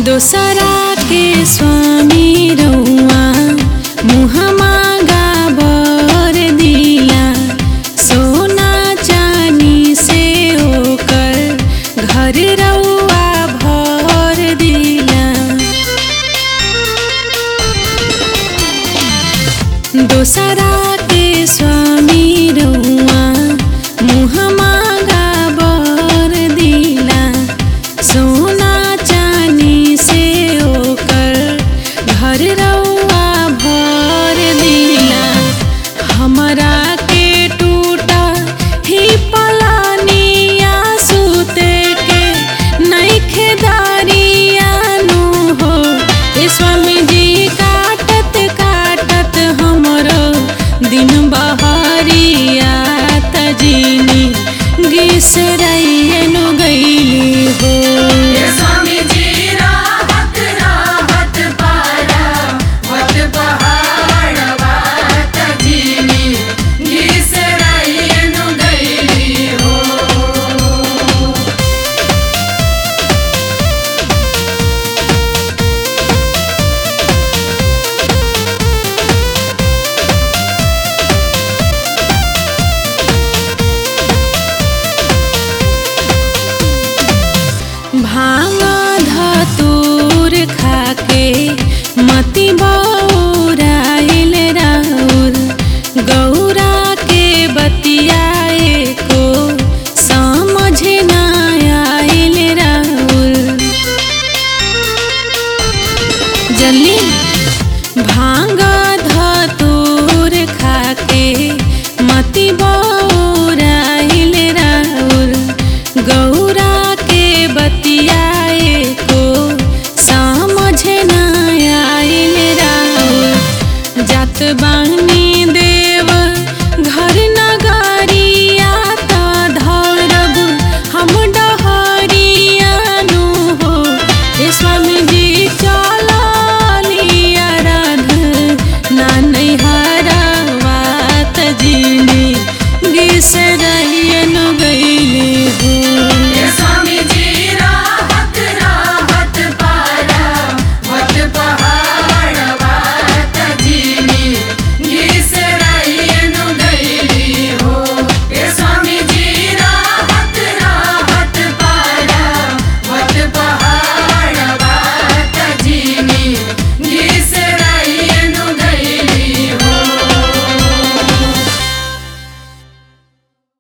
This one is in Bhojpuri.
दोसरा के स्वामी रउआ मुहमा गाबर दिया सोना चानी से ओकर घर रउआ भर दिया दोसरा के स्वामी रउआ मुहमा गाबर दिला सोना चानी से ओकर घर रउआ भर दिला हमरा के टूटा ही पलानिया सुते के नइखे दारियानु हो ए स्वामी जी काटत काटत हमरो दिन बहरिया तजीनी गिसरैनु गईली हो स्वामी जी राहत राहत पारा वत पहाड़वा तजीनी घिसराइनु गईली हो भांग धतूर खाके मति बा